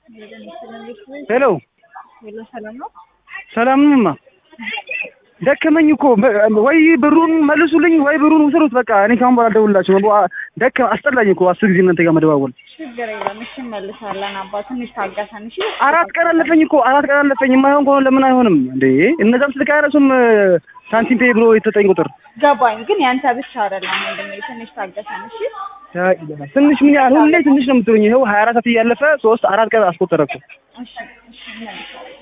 ሄሎ ሄሎ፣ ሰላም ነው? ሰላም ነውማ። ደከመኝ እኮ ወይ ብሩን መልሱልኝ ወይ ብሩን ውሰዱት። በቃ እኔ ካሁን በኋላ አልደውልላችሁም። ደከ አስጠላኝ እኮ አስር ጊዜ እናንተ ጋር መደዋወል። ችግር የለም። እሺ እንመልሳለን። አባ ትንሽ ታገሰን። እሺ አራት ቀን አለፈኝ እኮ አራት ቀን አለፈኝ። የማይሆን ከሆነ ለምን አይሆንም እንዴ? እነዛም ስልክ አያነሱም። ሳንቲም ፔ ብሎ የተሰጠኝ ቁጥር ገባኝ፣ ግን ያንተ ብቻ አይደለም ወንድሜ። ትንሽ ታገሰን። እሺ ትንሽ ምን ያህል ሁሌ ትንሽ ነው የምትሉኝ? ይኸው ሀያ አራት ሰዓት እያለፈ ሶስት አራት ቀን አስቆጠረ እኮ። እሺ እሺ እንመልሳለን።